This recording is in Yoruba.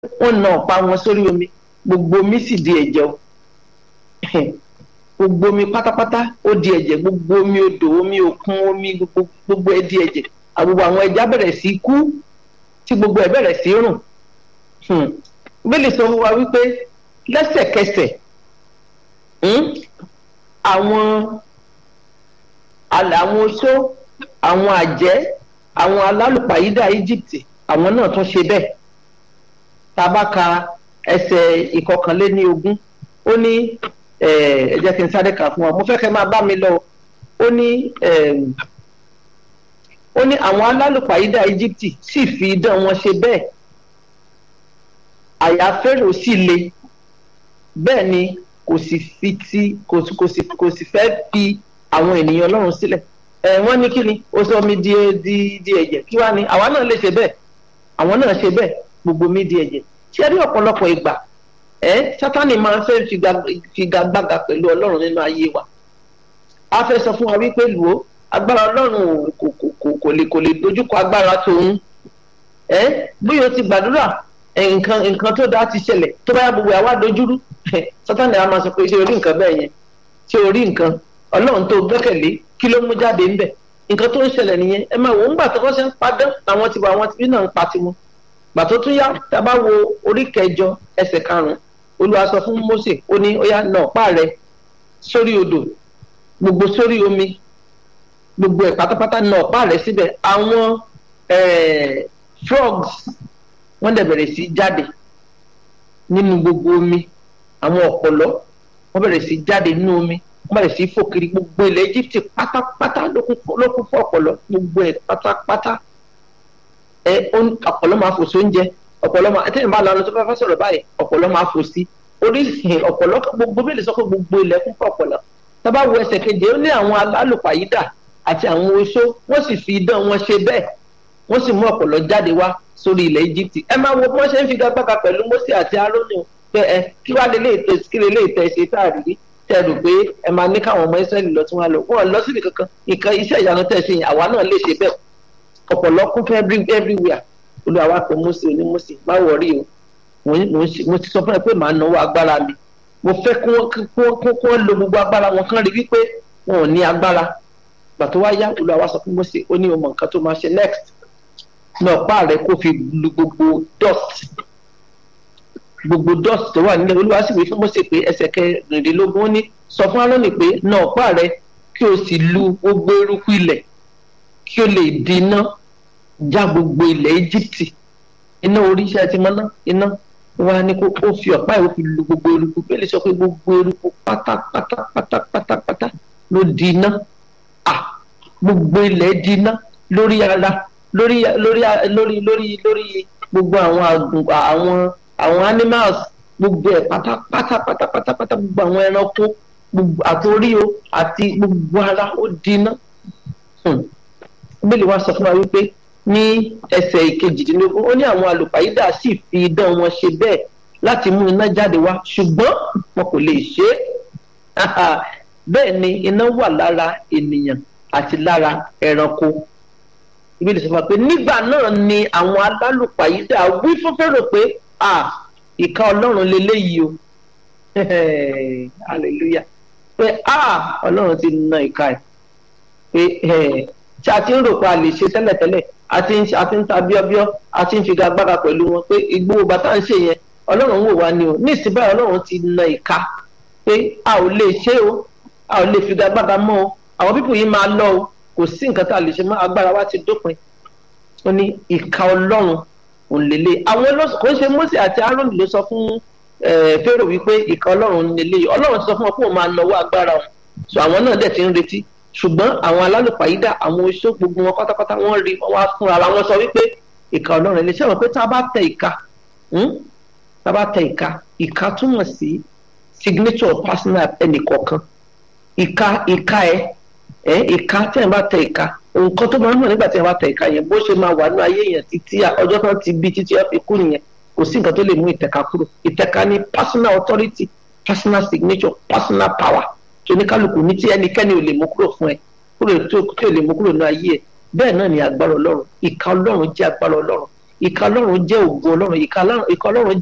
wọ́n na ọ̀pá wọn sórí omi gbogbo omi sì di ẹ̀jẹ̀ o gbogbo omi pátápátá ó di ẹ̀jẹ̀ gbogbo omi odò omi òkun omi gbogbo ẹ̀ di ẹ̀jẹ̀ àgbogbo àwọn ẹja bẹ̀rẹ̀ sí kú tí gbogbo ẹ̀ bẹ̀rẹ̀ sí rùn bílí sọ fún wa wípé lẹ́sẹ̀kẹsẹ̀ àwọn àwọn oṣó àwọn àjẹ́ àwọn alálùpàyídà Egypt àwọn náà tún ṣe bẹ́ẹ̀ tá a bá ka ẹsẹ̀ ìkọkànléní ogún ó ní ẹ jẹ́ kí n sáré kà fún wa mo fẹ́ kẹ́ máa bá mi lọ ó ní ó ní àwọn alálùpàyídà Egypt sì fi idán wọn ṣe bẹ́ẹ̀ àyà Fẹ́rò sì le bẹ́ẹ̀ ni kò sì fi ti kò sì kò sì kò sì fẹ́ fi àwọn ènìyàn Ọlọ́run sílẹ̀ ẹ wọ́n ní kí ni ó sọ mi di di di ẹ̀jẹ̀ kí wá ni àwa náà lè ṣe bẹ́ẹ̀ àwọn náà ṣe bẹ́ẹ̀ gbogbo mi di ẹ̀jẹ̀ ṣé rí ọ̀pọ̀lọpọ̀ ìgbà ẹ Sátánì máa ń fẹ́ figagbága pẹ̀lú Ọlọ́run nínú ayé wa a fẹ́ sọ fún wa wípé lù ó agbára Ọlọ́run kò kò kò kò lè kò lè dojúkọ agbára tòun ẹ bóyá o ti gbàdúrà nǹkan nǹkan tó dáa ti ṣẹlẹ̀ tó bá yà gbogbo àwa dojúrú Sátánì a máa sọ pé ṣé o rí nǹkan bẹ́ẹ̀ yẹn ṣé o rí nǹkan Ọlọ́run tó gbẹ́kẹ̀lé kí ló mú jáde ńbẹ̀ nǹkan tó ń ṣẹlẹ̀ nìyẹn ẹ máa wò ó ń gbà tó kọ́ ṣe ń padà àwọn tiwa àwọn tibí náà ń pa tiwọn gbà tó tún yá tá a bá wo orí kẹjọ ẹsẹ̀ karùnún Olúwa sọ fún Mósè ó ní ó yá nà ọ̀pá rẹ sórí odò gbogbo sórí omi gbogbo ẹ̀ pátápátá nà ọ̀pá rẹ síbẹ̀ àwọn frogs wọ́n dẹ̀ bẹ̀rẹ̀ sí jáde nínú gbogbo omi àwọn ọ̀pọ̀lọ́ wọ́n bẹ̀rẹ̀ sí jáde nínú omi wọ́n bẹ̀rẹ̀ sí fò kiri gbogbo ilẹ̀ Egypt pátápátá ló kún fún ọ̀pọ̀lọ́ gbogbo ẹ̀ pátápátá ẹ ọ̀pọ̀lọ́ máa fò sóúnjẹ ọ̀pọ̀lọ́ máa ẹtẹ́yìn bá lọ́nà tó bá fẹ́ sọ̀rọ̀ báyìí ọ̀pọ̀lọ́ máa fò sí oríṣìí ọ̀pọ̀lọ́ gbogbo bẹ́ẹ̀ sọ pé gbogbo ilẹ̀ kún fún ọ̀pọ̀lọ́ tábà wo ẹsẹ̀ keje ó ní àwọn alálùpàyídà àti àwọn oṣó wọ́n sì fi idán wọn ṣe bẹ́ẹ̀ wọ́n sì mú ọ̀pọ̀lọ́ jáde wá sórí ilẹ̀ Egypt ẹ máa wo bí wọ́n ṣe ń figagbága pẹ̀lú Mósè àti Árónì pé ẹ kí wàá lè lè tẹ kí lè lè tẹ ṣe tá a rí tẹ rò pé ẹ máa ní káwọn ọmọ Ísírẹ́lì lọ tí wọ́n lọ wọ́n lọ síbi kankan nǹkan iṣẹ́ ìyanu tẹ̀ ṣe yẹn àwa náà lè ṣe bẹ́ẹ̀ ọ̀pọ̀lọ́ kún fún everywhere olúwa wa pé Mósè oní Mósè má wọrí o mo ti sọ fún ẹ pé màá náwó agbára mi mo fẹ́ kí wọ́n lo gbogbo agbára wọn kán rí wípé wọn ò ní agbára gbà tó wá yá olúwa wa sọ fún Mósè ó ní o mọ nǹkan tó máa ṣe next náà pa rẹ kó fi lu gbogbo dust gbogbo dust tó wà nílẹ̀ olúwa sì wí fún Mósè pé ẹsẹ̀ kẹrìndínlógún ó ní sọ fún Árónì pé náà pa rẹ kí o sì lu gbogbo eruku ilẹ̀ kí o lè di iná já gbogbo ilẹ̀ Íjíbítì iná oríṣẹ́ ti mọ́ná iná wa ni kó o fi ọ̀pá ìwé fi lu gbogbo eruku bẹ́ẹ̀ lè sọ pé gbogbo eruku pátápátá pátápátá ló di iná à gbogbo ilẹ̀ di iná lórí ara lórí lórí lórí lórí lórí gbogbo àwọn àgùn àwọn àwọn animals gbogbo ẹ̀ pátápátá pátápátá gbogbo àwọn ẹranko gbogbo àtòrí o àti gbogbo ara ó di iná bíbélì wa sọ fún wa wípé ní ẹsẹ̀ ìkejìdínlógún ó ní àwọn àlùpàyídà sì fi idán wọn ṣe bẹ́ẹ̀ láti mú iná jáde wá ṣùgbọ́n wọn kò lè ṣe é bẹ́ẹ̀ ni iná wà lára ènìyàn àti lára ẹranko bíbélì sọ fún wa pé nígbà náà ni àwọn alálùpàyídà wí fún Fáráò pé ìka ọlọ́run leléyìí o hallelujah pé ọlọ́run ti na ìka ẹ̀ pé tí a ti ń rò pé a lè ṣe tẹ́lẹ̀tẹ́lẹ̀ a ti ń a ti ń ta bíọ́bíọ́ a ti ń fi gagbára pẹ̀lú wọn pé ìgbówó bàtà ń ṣe yẹn ọlọ́run ń wò wá ni o ní ìsìn báyìí ọlọ́run ti na ìka pé a ò lè ṣe o a ò lè fi gagbára mọ́ o àwọn pípò yìí máa lọ o kò sí nǹkan tá a lè ṣe mọ́ agbára wa ti dópin ó ní ìka ọlọ́run òun lélẹ̀ àwọn kò ń ṣe Mósè àti Árónì ló sọ fún Fáráò wípé ìka ọlọ́run lélẹ̀ ọlọ́run ti sọ fún wọn pé òun máa nawọ́ agbára wọn so àwọn náà dẹ̀ ti ń retí ṣùgbọ́n àwọn alálùpàyídà àwọn oṣó gbogbo wọn pátápátá wọ́n rí wọn wá fúnra ara wọn sọ wípé ìka ọlọ́run ilé iṣẹ́ wọn pé tá a bá tẹ ìka tá a bá tẹ ìka ìka túmọ̀ sí signature personal ẹnìkọ̀ọ̀kan ìka ìka ẹ ẹ ìka tí ẹ bá tẹ ìka nǹkan tó máa ń mọ̀ nígbà tí ẹ bá tẹ ìka yẹn bó ṣe máa wà ní ayé yẹn títí ọjọ́ tán ti bí títí ẹ fi kú nìyẹn kò sí nǹkan tó lè mú ìtẹ̀ka kúrò ìtẹ̀ka ní personal authority personal signature personal power tí oníkálukú ní tí ẹnikẹ́ni ò lè mú kúrò fún ẹ kúrò tí ò lè mú kúrò ní ayé ẹ bẹ́ẹ̀ náà ni agbára ọlọ́run ìka ọlọ́run jẹ́ agbára ọlọ́run ìka ọlọ́run jẹ́ ògo ọlọ́run ìka ọlọ́run